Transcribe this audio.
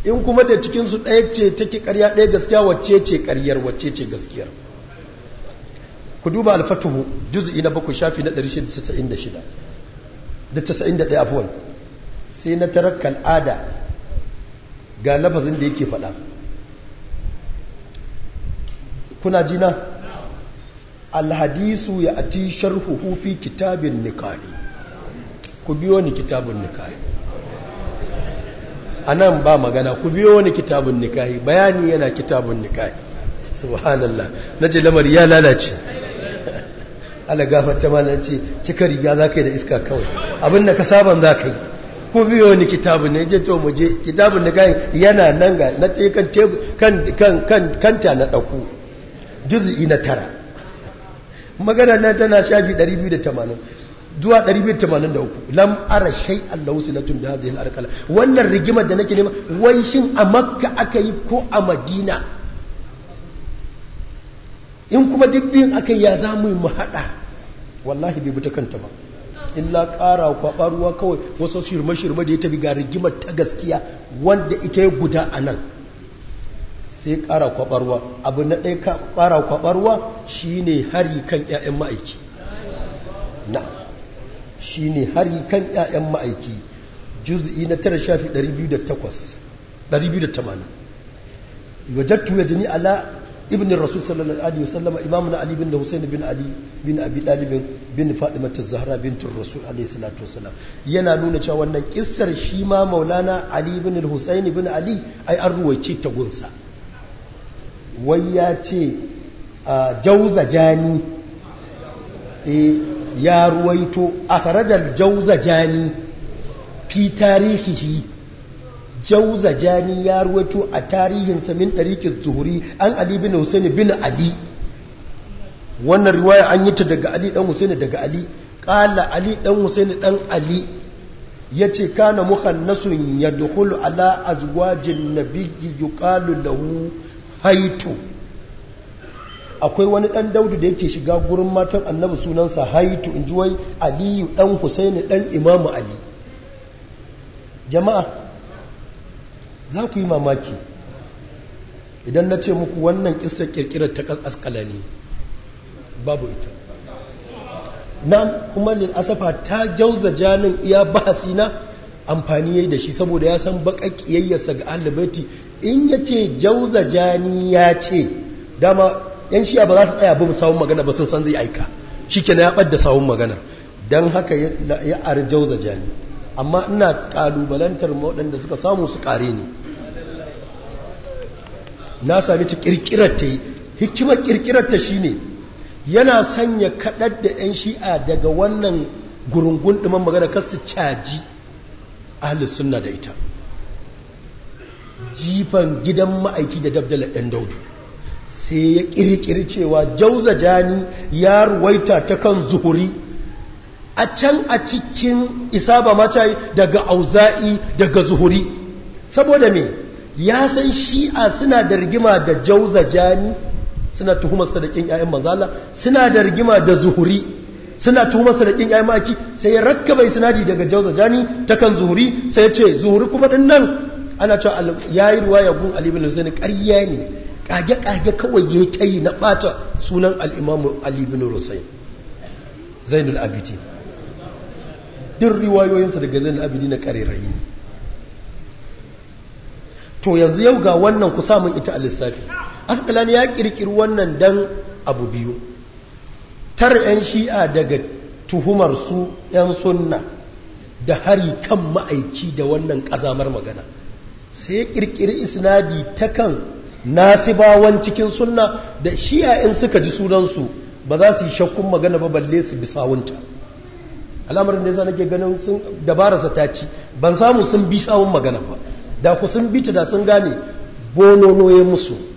in kuma da cikinsu ɗaya ce take ƙarya ɗaya gaskiya wacce ce ƙaryar wacce ce gaskiyar ku duba alfatuhu juz'i na bakwai shafi na 696 da 91 afuwan sai na tarar kal'ada ga lafazin da yake faɗa kuna jina alhadisu ya ati sharhuhu fi kitabin nikahi ku biyo ni kitabun nikahi a nan ba magana ku biyo ni kitabun nikahi bayani yana kitabun nikahi subhanallah na ce lamari ya lalace ala gafarta ma ce cika riga za ka yi da iska kawai abin da ka saban za ka yi ku biyo ni kitabun ne je to mu je kitabun nikahi yana nan ga na kan kanta na ɗauku juz'i na tara magana nan tana shafi 280 zuwa 283 lam ara shay Allahu silatun bi hadhihi al wannan rigimar da nake nema wai shin a makka aka yi ko a madina in kuma dubbin aka ya za mu mu hada wallahi bai buta kanta ba illa ƙara kwaɓa ruwa kawai wasu shirme-shirme da ya tafi ga rigimar ta gaskiya wanda ita ya guda a nan sai ƙara kwaɓarwa abu na ɗaya ƙara kwaɓarwa shi ne hari kan 'ya'yan ma'aiki na shi ne hari kan 'ya'yan ma'aiki juz'i na tara shafi 280 wajattu ya jini ala ibn rasul sallallahu alaihi wasallam imamu na ali bin da husain bin ali bin abi dalibin bin fatimatu zahra bintur rasul alaihi salatu wasallam yana nuna cewa wannan kissar shi ma maulana ali bin husain bin ali ai an ruwaice ta gunsa wai ya ce a jauza jani ya ruwaito a karajar jauza jani fi tarihihi jauza jani ya ruwaito a tarihinsa min ɗarikin zuhuri an ali bin husaini bin ali wannan riwaya an yi ta daga ali ɗan husaini daga ali ƙala ali ɗan husaini ɗan ali ya ce kana muhannasun ya dukulu ala azwajin nabiyyi yuqalu lahu haitu akwai wani ɗan daudu da yake shiga gurin matan annabi sunansa haitu in ji wai aliyu ɗan husaini ɗan imamu ali jama'a za ku yi mamaki idan na ce muku wannan ƙisar ƙirƙirar ta askala ne babu ita nan kuma asafa ta jauza janin iya bahasi na amfani yayi da shi saboda ya san baƙa ƙiyayyarsa ga alibaiti in ya ce jauza jani ya ce dama yan shiya ba za su tsaya bin sawun magana ba sun san zai aika shi ke na ya ɓadda sawun magana don haka ya ari jauza jani amma ina ƙalubalantar waɗanda suka samu su ƙare ne na sami ta ƙirƙirar ta yi hikimar ƙirƙirar ta shi ne yana sanya kaɗar da 'yan shi'a daga wannan gurungun ɗiman magana kasu caji ahalus sunna da ita jifan gidan ma'aiki da dabdala ɗan daudu sai ya ƙirƙiri cewa jauza jani ya ruwaita ta kan zuhuri a can a cikin isaba mata daga auza'i daga zuhuri saboda me ya san shi'a suna da rigima da jauza jani suna tuhumar sadakin ƴaƴan manzala suna da rigima da zuhuri suna tuhumar sadakin ƴaƴan ma'aiki sai ya rakkaba isnadi daga jauza jani ta kan zuhuri sai ya ce zuhuri kuma din nan ana cewa ya yi ruwa ya gun alibin husaini ƙarya ne ƙage-ƙage kawai ya ta yi na ɓata sunan al'imamu alibin husaini zainul abidi duk riwayoyinsa daga zainul abidi na ƙarerayi ne to yanzu yau ga wannan ku samun ita a lissafi askalani ya ƙirƙiri wannan dan abu biyu tar 'yan shi'a daga tuhumar su 'yan sunna da hari kan ma'aiki da wannan ƙazamar magana sai ya kirkiri isnadi ta kan nasibawan cikin sunna da shi'a in suka ji sunansu ba za su yi shakkun magana ba balle su bi sawunta al'amarin da yasa nake ganin sun dabararsa ta ci ban samu sun bi sawun magana ba da ku sun bi ta da sun gane bonono ya musu